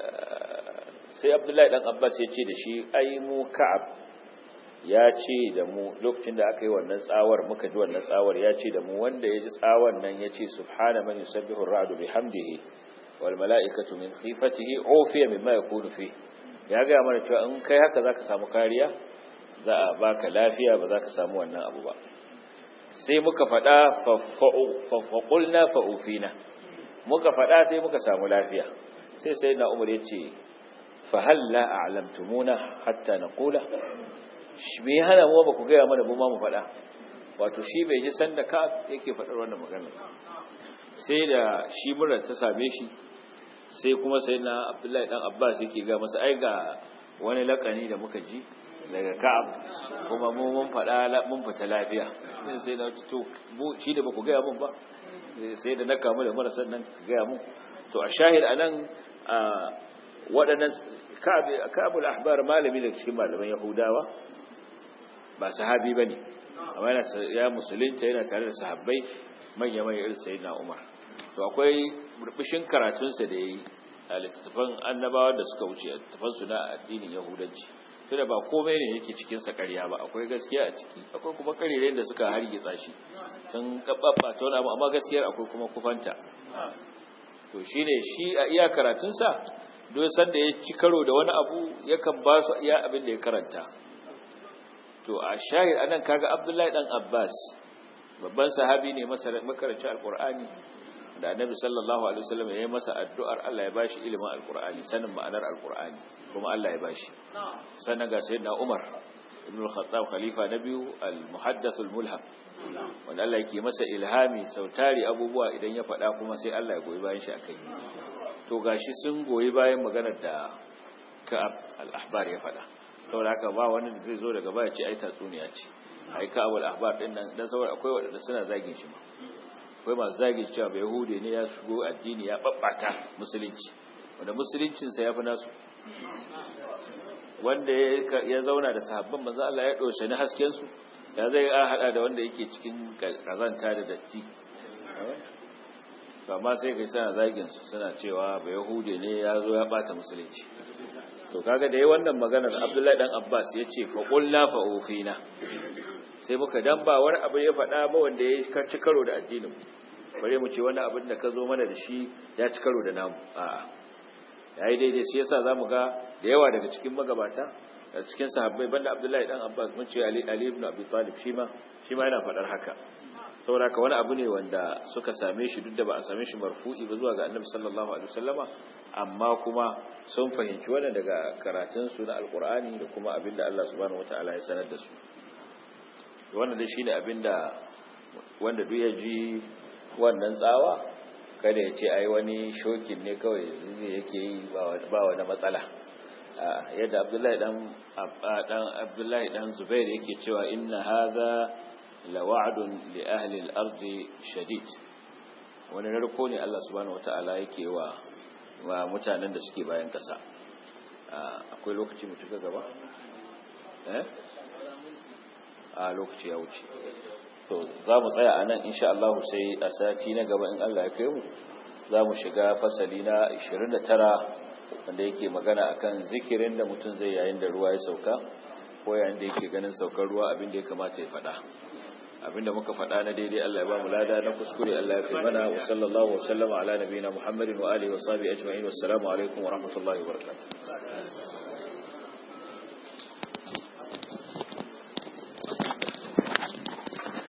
sai abdullahi dan abbas ya ce da shi ai mu ka'ab ya ce da mu lokacin da aka yi wannan tsawar muka ji wannan tsawar ya ce da mu wanda ya ji tsawar nan ya ce subhana man yusabbihu ar-ra'du bihamdihi wal mala'ikatu min khifatihi ufiya mimma yakunu fi ya ga mana cewa in kai haka zaka samu kariya za a baka lafiya ba za ka samu wannan abu ba sai muka faɗa faƙulna fa'ufina muka faɗa sai muka samu lafiya sai sai na umar ya ce fahalla a alamtumuna hatta na kula shi mai hana mu ba ku gaya mana bu ma mu faɗa wato shi bai ji sanda ka yake faɗar wannan magana sai da shi murar ta same shi sai kuma sai na abdullahi dan abbas yake ga masa ai ga wani lakani da muka ji daga ka'ab kuma mu mun faɗa mun fita lafiya sai na to mu shi da baku gaya mun ba sai da na kamu da marasa nan gaya mun to a shahid anan waɗannan ka'abul ahbar malami daga cikin malaman yahudawa ba sahabi bane amma yana ya musulunta yana tare da sahabbai manya manya irin sayyidina umar to akwai burbushin karatunsa da yayi a littattafan annabawa da suka wuce a littattafan su na addinin yahudanci tunda ba komai ne yake cikin sa ƙarya ba akwai gaskiya a ciki akwai kuma ƙarirai da suka hargitsa shi sun kabbaba ta wani abu amma gaskiyar akwai kuma kufanta to shine shi a iya karatun sa duk sanda ya ci karo da wani abu yakan ba su iya abin da ya karanta to a shahid anan kaga Abdullahi dan Abbas babban sahabi ne makarancin alqur'ani da annabi sallallahu alaihi wasallam ya yi masa addu'ar Allah ya bashi ilimin alqur'ani sanin ma'anar alqur'ani kuma Allah ya bashi sannan ga sayyidina Umar ibn al-Khattab khalifa na biyu al-muhaddath al-mulham wanda Allah yake masa ilhami sautari abubuwa idan ya faɗa kuma sai Allah ya goyi bayan shi akai to gashi sun goyi bayan maganar da Ka'ab al-Ahbar ya faɗa saboda haka ba wani da zai zo daga baya ce ai tatsuniya ce ai Ka'ab al-Ahbar din nan dan saboda akwai wanda suna zagin shi ma akwai masu zagin cewa bai Yahude ne ya shigo addini ya babbata musulunci wanda musuluncinsa ya fi nasu wanda ya zauna da sahabban manzo Allah ya doshe ni hasken su ya zai a hada da wanda yake cikin kazanta da datti amma sai kai suna zagin su suna cewa ba yahude ne ya zo ya bata musulunci to kaga da yayi wannan maganar Abdullahi dan Abbas yace fa qulna fa ufina sai muka dan ba wani abu ya faɗa ba wanda ya ci karo da addinin mu bare mu ce wani abin da ka zo mana da shi ya ci karo da namu a'a yayi daidai sai yasa zamu ga da yawa daga cikin magabata da cikin sahabbai banda Abdullahi dan Abbas mun ce Ali Ali ibn Abi Talib shi ma shi ma yana fadar haka saboda ka wani abu ne wanda suka same shi duk da ba a same shi marfu'i ba zuwa ga Annabi sallallahu alaihi wasallama amma kuma sun fahimci wannan daga karatun su na Alqur'ani da kuma abinda Allah subhanahu wataala ya sanar da su wannan dai shine abinda wanda duk ya ji wannan tsawa kada ya ce ai wani shokin ne kawai yake yi ba wani matsala yadda abdullahi dan abdullahi dan zubair yake cewa inna hadha lawa'dun li ahli al-ard shadid wani narko ne Allah subhanahu wataala yake wa wa mutanen da suke bayan kasa akwai lokaci mu tuka gaba eh a lokaci ya wuce to za mu tsaya a nan insha Allah sai a sati na gaba in Allah ya kai mu za mu shiga fasali na 29 wanda yake magana akan zikirin da mutum zai yayin da ruwa ya sauka ko yayin da yake ganin saukar ruwa abin da ya kamata ya faɗa abinda muka faɗa na daidai Allah ya ba mu lada na kuskure Allah ya fi mana wa sallallahu wa sallama ala nabiyina Muhammadin wa alihi wa sahbihi ajma'in wassalamu alaikum wa rahmatullahi wa barakatuh